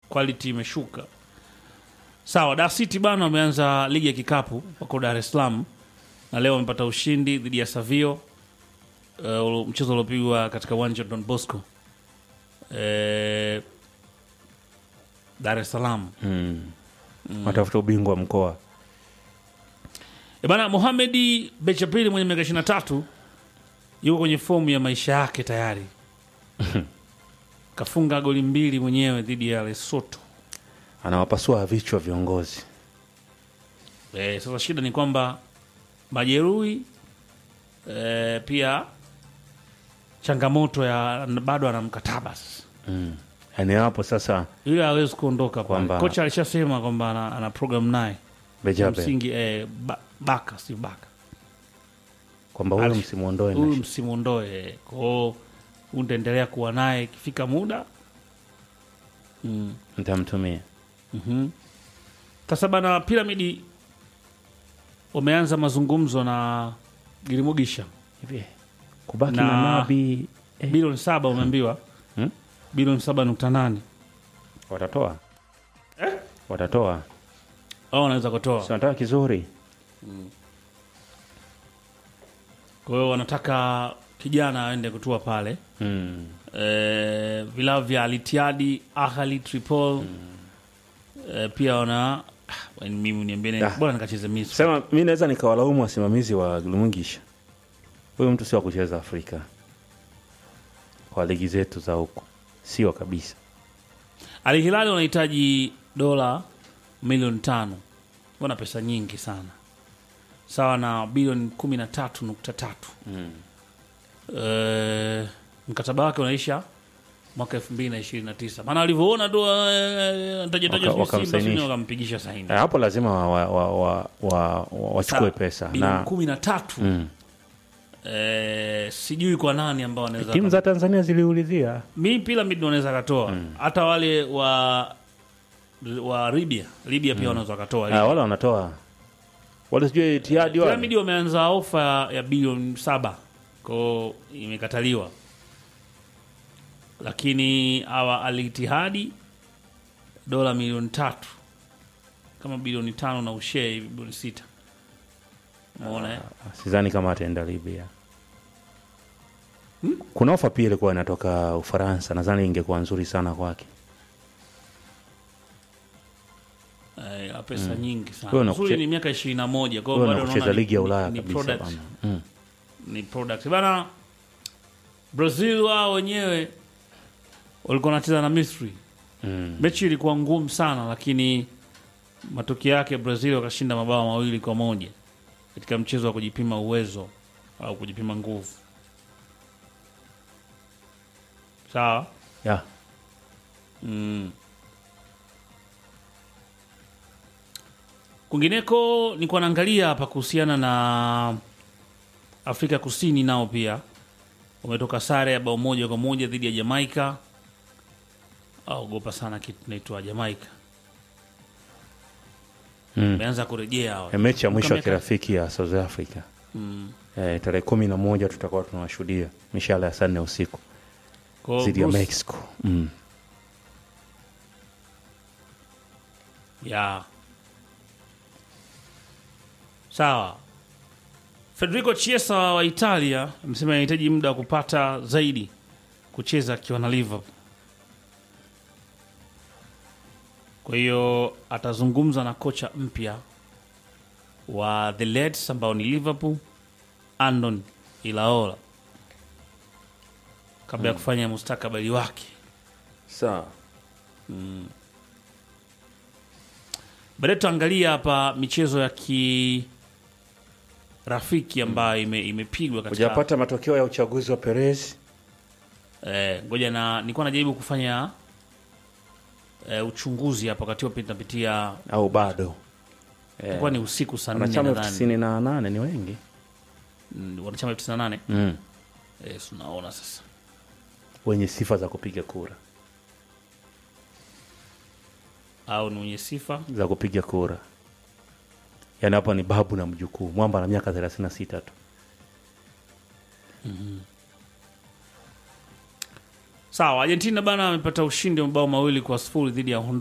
quality imeshuka. Sawa, Dar City bana wameanza ligi ya kikapu wako Dar es Salaam na leo wamepata ushindi dhidi ya Savio uh, mchezo uliopigwa katika uwanja wa Don Bosco eh, Dar es Salaam. mm. watafuta ubingwa wa mkoa E bana, Mohamedi Bechapili mwenye miaka 23 yuko kwenye fomu ya maisha yake tayari. Kafunga goli mbili mwenyewe dhidi ya Lesotho. anawapasua vichwa viongozi E, sasa shida ni kwamba majeruhi e, pia changamoto ya bado ana mkataba sasa, mm. yaani hapo sasa yule hawezi kuondoka pale. Kwamba- Kocha alishasema kwamba ana, ana program naye bejabe msingi e, ba, baka si baka kwamba huyo Alish- msimuondoe huyu na- msimuondoe kwao, utaendelea kuwa naye ikifika muda mm. nitamtumia Mhm. Sasa bana, Piramidi wameanza mazungumzo na Girimugisha hivi kubaki Na- na, nabi eh, bilioni saba umeambiwa Hmm? bilioni saba nukta nane watatoa watatoa au wanaweza kutoa. si wanataka kizuri Kwa hiyo wanataka kijana aende kutua pale mm. e, vilabu vya Alitiadi, Ahli, Tripol e, pia wana ah, mimi niambie Ah. bora nikacheze Misri. sema mi naweza nikawalaumu wasimamizi wa Glumugisha huyu mtu sio wa kucheza Afrika kwa ligi zetu za huku sio kabisa Al Hilali wanahitaji dola milioni tano, wana pesa nyingi sana, sawa na bilioni kumi na tatu nukta tatu. Eh, mkataba wake unaisha mwaka elfu mbili na ishirini na tisa maana walivyoona tu Waka- tajataja wakamsainisha. wakampigisha saini Eh, hapo lazima wachukue wa, wa, wa, wa, wachukue Sawa, pesa bilioni na kumi na tatu mm. eh, sijui kwa nani ambao wanaweza timu za Tanzania ziliulizia mi Pyramid wanaweza katoa hata wale wa wa Libya Libya pia wanaweza wakatoa ah, wale wanatoa wale sijui Etihadi wale Pyramid wameanza ofa ya bilioni saba ko imekataliwa, lakini hawa Alitihadi dola milioni tatu kama bilioni tano na ushee hivi bilioni sita umeona eh? sidhani kama ataenda Libya. Kuna ofa pia ilikuwa inatoka Ufaransa, nadhani ingekuwa nzuri sana kwake. Eh, la pesa nyingi sana Wewe uzuri unakuche- ni miaka ishirini na moja kwa hiyo Wewe bado na kucheza unaona ni- ligi ya ni- Ulaya ni kabisa product. bana. Mm. ni product bana. Brazil wao wenyewe walikuwa wanacheza na Misri. Mm. Mechi ilikuwa ngumu sana, lakini matokeo yake Brazil wakashinda mabao mawili kwa moja katika mchezo wa kujipima uwezo au kujipima nguvu. Sawa. Yeah. Mm. Kwingineko nilikuwa naangalia hapa kuhusiana na Afrika Kusini, nao pia wametoka sare ya bao moja kwa moja dhidi ya Jamaika. Aogopa sana kitu naitwa Jamaika, Mm. wameanza kurejea hawa. Eh, Mechi ya mwisho ya Miaka- kirafiki ya South Africa Mm. eh, tarehe kumi na moja tutakuwa tunawashuhudia mishale ya saa nne usiku Kwa hiyo dhidi ya Bruce- Mexico. Mm. ya sawa. Federico Chiesa wa Italia amesema anahitaji muda wa kupata zaidi kucheza akiwa na Liverpool. Kwa hiyo atazungumza na kocha mpya wa the Reds ambao ni Liverpool, Andon Ilaola, kabla ya kufanya mustakabali wake. Sawa. Baadaye tutaangalia hapa michezo ya kirafiki ambayo ime- imepigwa katika Hujapata matokeo ya uchaguzi wa Perez? eh, ngoja na nilikuwa najaribu kufanya eh, uchunguzi hapa wakati huo tunapitia, au bado? ilikuwa ni usiku saa nne Wanachama elfu nadhani, tisini na nane ni wengi. Mm, wanachama elfu tisini na nane Mm. eh, si unaona sasa wenye sifa za kupiga kura au ni wenye sifa za kupiga kura, yaani hapa ni babu na mjukuu. Mwamba na miaka thelathini na sita tu. sawa. Argentina bana amepata ushindi wa mabao mawili kwa sifuri dhidi ya Honduras.